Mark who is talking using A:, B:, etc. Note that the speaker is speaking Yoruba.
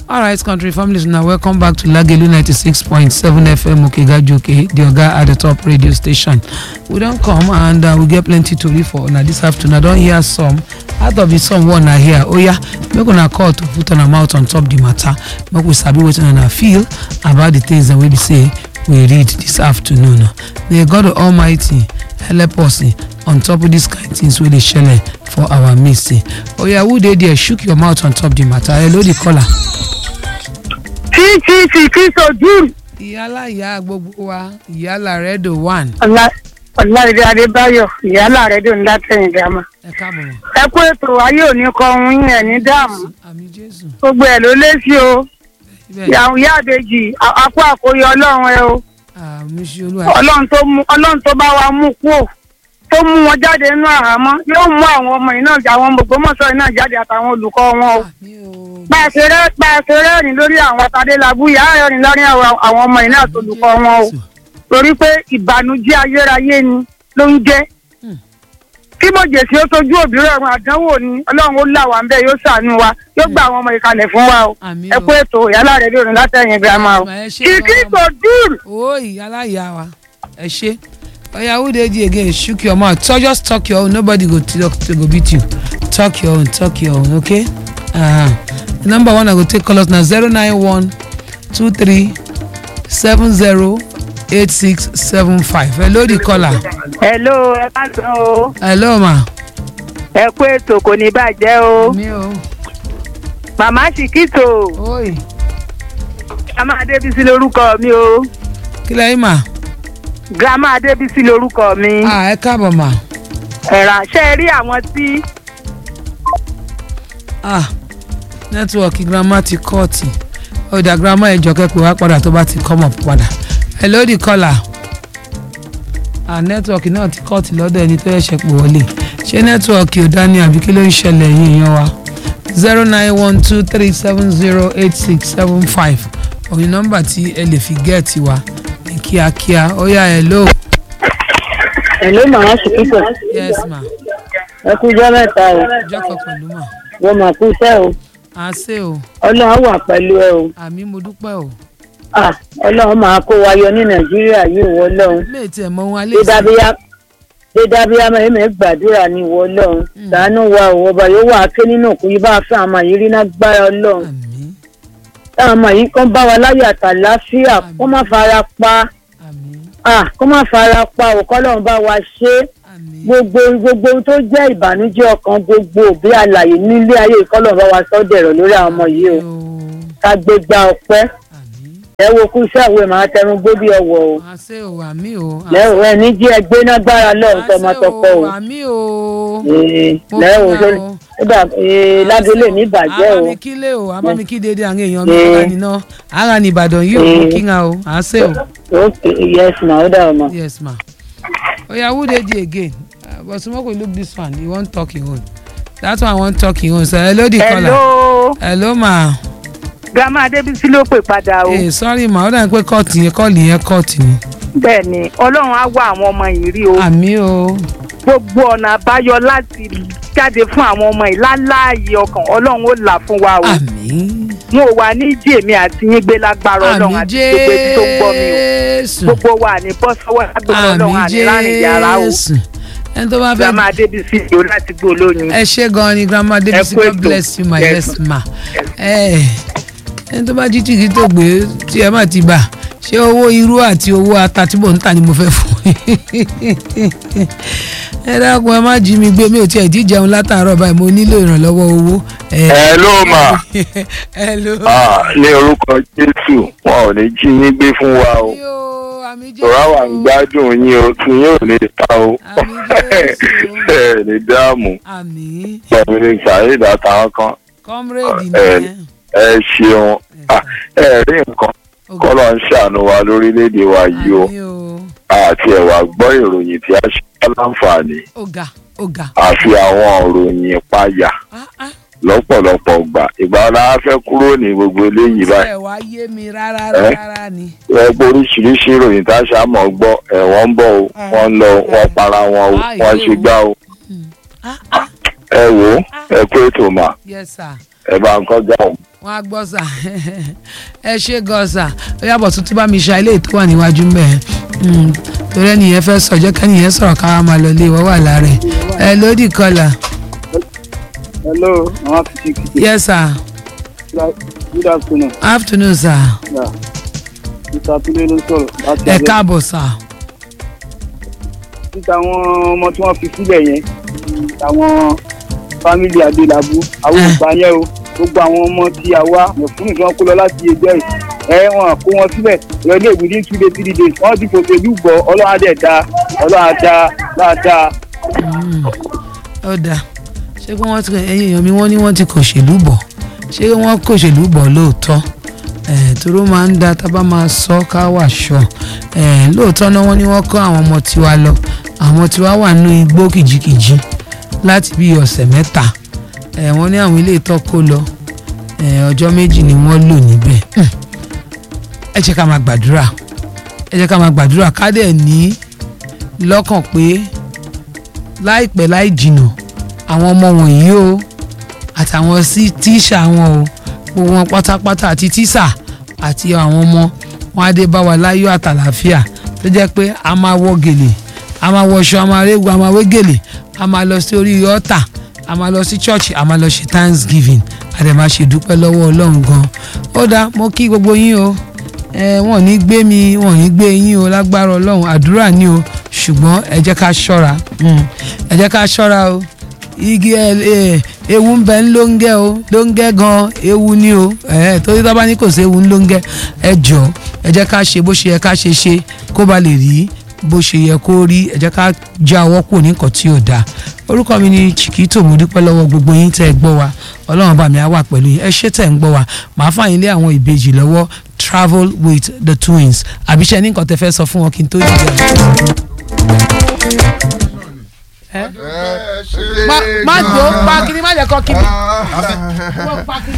A: All right, country families, now welcome back to Lagelu 96.7 FM Okegajoke, the Oga at the top radio station. We don't come and uh, we get plenty to read for now this afternoon. I don't hear some. Out of the some one I hear, oh yeah, make una call to put on a mouth on top the matter. Make we sabi wetin una feel about the things that we be say we read this afternoon. May God Almighty help us eh, on top of these kind things wey dey shele for our midst. eh. Oh yeah, who dey there? Shook your mouth on top the matter. Hello, the caller.
B: títí kí sojú
A: ìyálà ìyá gbogbo wa ìyálà rẹ́dò one
B: ọ̀làdé adébáyọ̀ ìyálà rẹ̀ dùn látẹ̀yìn dáma.
A: ẹ káàbọ̀ mọ́.
B: ẹ kú ètò ayé òní kan ohun yẹn ní dààmú
A: àmì jésù
B: gbogbo ẹ̀ ló lé sí o
A: ibẹ̀
B: ìyàwó ìyá àbèjì àpò àkóyọ ọlọ́run ẹ o
A: àmì ṣe olúwa
B: ọlọ́run tó mú ọlọ́run tó bá wa mú kú o tó mú wọn jáde nínú àhámọ́ yóò mú àwọn ọmọ yìí náà àwọn gbogbogbòmọ̀ṣọ́ yìí náà jáde àtàwọn olùkọ́ wọn o
A: àmì o
B: bá a ṣe rẹ́ bá a ṣe rẹ́rìn lórí àwọn atadélábù yà á rẹ́rìn lórí àwọn àwọn ọmọ yìí náà tó olùkọ́ wọn o torí pé ìbànújẹ́ ayérayé ni ló ń jẹ́
A: Hmm.
B: kí mọ̀jẹ̀sí ó sojú òbí rẹ̀ wọn àdánwò ni ọlọ́run ó là wá ń bẹ̀ yóò ṣàánú wa yóò gba àwọn ọmọ ìkàlẹ̀ fún wa o
A: àmì
B: ẹ kú ètò ìyálà rẹ̀ lónìí látẹ̀yìn girama o
A: Ẹ ṣé
B: kìkì
A: gan-an.
B: tó dùn.
A: o ìyálà ìyá wa ẹ ṣe oya who dey there again shook your mouth so just talk your own nobody go talk to go beat you talk your own talk your own okay uh-huh. the number one i go take call us na zero nine one two three seven zero eight six seven five hello the caller
B: hello ẹ ká sọ o
A: hello ma.
B: ẹ kú ètò kò ní bàjẹ́ o
A: mi o
B: màmá ṣìkìtò
A: oi
B: grandma adébísí lórúkọ mi o
A: kí lẹ́yìn ma.
B: grandma adébísí lórúkọ mi
A: ah ẹ káàbọ̀ ma.
B: ẹ̀rà ṣe rí àwọn tí
A: ah nẹ́tíwọ̀kì girama ti kọ́ọ̀tì ọ̀dà girama ẹ̀jọ̀ kẹ́pẹ́ wá padà tó bá ti come up padà hello the caller ah nẹ́tíwọ̀kì náà ti kọ́ọ̀tì lọ́dọ̀ ẹni tó yẹ̀ṣẹ̀ pè wọlé ṣé nẹ́tíwọ̀kì ò dání àbí kí ló ń ṣẹlẹ̀ yín èèyàn wa zero nine one two three seven zero eight six seven five òyìn nọ́mbà tí ẹ lè fi gẹ́ẹ̀tì wa ní kíákíá ó yá hello
B: hello màmá ṣìkìtò
A: yes ma
B: ẹ kú jọ́ mẹ́ta o
A: jọ́kọ̀ pẹ̀lú mà
B: wọ́n máa kú iṣẹ́ o
A: á ṣe o
B: ọlọ́run wà pẹ̀lú ẹ o
A: àmì mo dúpẹ́ o
B: Ah, ọlọ́run máa kó wa yọ ní nàìjíríà yìí wọ ọlọ́run
A: lè tiẹ̀ mọ ohun alẹ́ sí
B: dídábíyá dídábíyá mẹ́rin gbàdúrà ní ìwọ ọlọ́run ṣàánú wa ò ọba yóò wà á ké nínú òkú yìí bá a fẹ́ àwọn ọmọ yìí rí náà gbára ọlọ́run
A: àmì
B: táwọn ọmọ yìí kàn bá wa láyé àtàláfíà kó má fara pa
A: àmì
B: ah, kó má fara pa òkọ́ ọlọ́run bá wa ṣe é
A: àmì
B: gbogbo gbogbo ohun tó jẹ́ ìbànújẹ́ ọkàn gbogbo òbí àlàyé nílé ayé ìkọlọ̀ bá wa sọ́ dẹ̀rọ̀ lórí àwọn ọmọ yìí o ká gbé gba ọpẹ́
A: àmì
B: ẹ wo kú sáwé màá tẹnu gbóbi ọwọ́ o
A: àṣẹ o àmì o
B: lẹ́wọ̀ ẹ ní jí ẹ gbé nágbára lọ́run tọmọtọkọ o
A: àmì o
B: Ee,
A: Mo
B: lẹ́wọ̀
A: fẹ́
B: tó
A: o.
B: nígbà lágbélé ní ìbàjẹ́ o
A: abami kílé o abami kí dédé àwọn èèyàn mi
B: Eh.
A: ara nìna ara ní ìbàdàn yìí o mo kí nga o àṣẹ o
B: ok yes ma ó dà ọmọ.
A: yes ma oya who dey there again uh, but small we look this one he wan talk him own that one wan talk him own so hello the caller
B: hello
A: hello ma
B: grandma adébísí ló pè padà o
A: eh sorry ma ó dà ní pé kọ́ọ̀tì yẹn kọ́ọ̀lì yẹn kọ́ọ̀tì ni
B: bẹ́ẹ̀ ni ọlọ́run á wá àwọn ọmọ yìí rí o
A: àmì o
B: gbogbo ọ̀nà àbáyọ láti jáde fún àwọn ọmọ yìí láláàyè ọkàn ọlọ́run ó là fún wa o
A: àmì
B: wọn ò wá ní jèmi àti yín gbé lágbára ọlọ́run
A: àmì
B: àti gbogbo etí tó ń gbọ́ mi o
A: jésù
B: gbogbo wa ní bọ́ sọ́wọ́ lágbára ọlọ́run
A: àmì
B: àní láàrin yàrá o
A: jésù ẹni tó bá fẹ́
B: grandma adébísí yìí o láti gbó lóyún.
A: ẹ ṣe gan ni grandma Debisi
B: kú
A: God
B: ètò.
A: bless you my
B: Yes.
A: yes ma ẹ ẹni tó bá jí tìkì tó gbé tí ẹ má ti bà ṣé owó irú àti owó ata tí mò ń tà ni mo fẹ́ fún yín ẹ dákun ẹ má jí mi gbé mi ò tiẹ̀ jí jẹun látàárọ̀ báyìí mo nílò ìrànlọ́wọ́ owó.
C: ẹ ló mà
A: hello.
C: á ní orúkọ jésù wọn ò ní jí yín gbé fún wa o
A: yóò àmì jẹ́
C: tòrá wà ń gbádùn yín o tún yín ò ní ta o
A: Àmín Jésù.
C: ẹ ní dáàmú
A: àmì
C: pẹ̀lú ní sàyéèdè àtàwọn kan
A: comrade
C: ẹ
A: nìyẹn.
C: ẹ ṣeun Ah, ẹ rí nǹkan kọ́lọ̀ ń ṣàánú wa lórílẹ̀‐èdè wa yìí o
A: àmì o
C: àti ẹ̀wà gbọ́ ìròyìn tí a ṣe láǹfààní
A: ọ̀gá ọ̀gá.
C: àfi àwọn ìròyìn ìpayà
A: Ah, ah.
C: lọ́pọ̀lọpọ̀ gbà ìgbà wọn la fẹ́ kúrò ní gbogbo eléyìí báyìí
A: ẹ wá yé mi rárá
C: Eh?
A: rárá ni.
C: wọ́n gbọ́ oríṣiríṣi ìròyìn tá a ṣàmọ̀ gbọ́ ẹ̀wọ̀n ń bọ̀ o wọ́n ń lọ wọ́n para wọn o
A: Ah,
C: wọ́n
A: ìwé
C: ṣe
A: o.
C: gbá o
A: Ah, ah,
C: ẹ wò ó ẹ kú ètò mà
A: yes sir
C: ẹ bá ń kọjá òun.
A: wọn á gbọ́ sà ẹ ṣe gan sà ó yàbọ̀ tuntun bá mi ṣe ilé tó wà níwájú mbẹ́ torí ẹnìyẹn fẹ́ sọ jẹ́ kẹ́nìyẹn sọ̀rọ̀ ká máa lọ ilé ìwọ́ wà lára ẹ̀ ẹ lódì kọlà
D: hello mama fifty kìtì
A: yes sir
D: good afternoon
A: afternoon sir
D: yeah. mr tunde ló sọ̀rọ̀ láti
A: ẹ
D: abẹ́
A: káàbọ̀ sir
D: títa àwọn ọmọ tí wọ́n fi sílẹ̀ yẹn àwọn fámìlì adélábù àwọn
A: Eh.
D: ògbà yẹn o gbogbo àwọn ọmọ tí a wá mẹ̀fúnù tí wọ́n kó lọ láti ẹgbẹ́ yìí ẹ wọn kó wọn sílẹ̀ ìrọ̀lẹ́ within two days three days wọ́n ti fòṣèlú gbọ́ ọlọ́run á dẹ̀ da ọlọ́run á da dáadáa.
A: ó dáa ṣé pé wọ́n ti ẹ̀yin èèyàn mi wọ́n ní wọ́n ti kòṣèlú bọ̀ ṣé wọ́n kòṣèlú bọ̀ lóòótọ́ ẹ̀ toró máa ń da tábà máa sọ ká wà ṣọ ẹ̀ lóòótọ́ náà wọ́n ní wọ́n kọ́ àwọn ọmọ tiwa lọ àwọn tiwa wà nínú igbó kìjikìji láti bí ọ̀sẹ̀ mẹ́ta ẹ̀ wọ́n ní àwọn ilé ìtọ́ kó lọ ẹ̀ ọjọ́ méjì ni wọ́n lò níbẹ̀ Hmm. ẹ jẹ́ ká máa gbàdúrà ẹ jẹ́ ká máa gbàdúrà ká dẹ̀ ní lọ́kàn pé láìpẹ́ láì jìnnà àwọn ọmọ wọ̀nyí o àtàwọn sí tíṣà wọn o gbogbo wọn pátápátá àti tíṣà àti àwọn ọmọ wọn á dé bá wa láyọ̀ àtàlàáfíà tó jẹ́ pé a máa wọ gèlè a máa wọṣọ a máa réwu a máa wé gèlè a máa lọ sí orí ọ̀tà a máa lọ sí church a máa lọ ṣe thanksgiving a dẹ̀ máa ṣe dúpẹ́ lọ́wọ́ ọlọ́run gan ó dáa mo kí gbogbo yín o ẹ wọn ò ní gbé mi wọn ò ní gbé yín o lágbára ọlọ́run àdúrà ni o ṣùgbọ́n ẹ jẹ́ ká ṣọ́ra mm, ẹ jẹ́ ká ṣọ́ra o igi ẹ ẹ ewu ń bẹ ń lóńgẹ́ o lóńgẹ́ gan ewu ni o ẹ torí tó bá ní kò sí ewu ń lóńgẹ́ ẹ jọ ẹ jẹ́ ká ṣe bó ṣe yẹ ká ṣe ṣe kó ba lè rí bó ṣe yẹ kó rí ẹ jẹ́ ká já ọwọ́ kù ní nǹkan tí ò dáa orúkọ mi ni Chiquito mo dúpẹ́ lọ́wọ́ gbogbo yín tẹ́ ẹ gbọ́ wa ọlọ́run bá mi á wà pẹ̀lú yín ẹ ṣé tẹ̀ ń gbọ́ wa màá fà yín lé àwọn ìbejì lọ́wọ́ travel with the twins àbíṣẹ́ ní nǹkan tẹ́ fẹ́ sọ fún wọn kí n tó dìde má má jò pa kí ni má jẹ́ kọ́ kí ni.
E: Ah.
A: pa kí ni.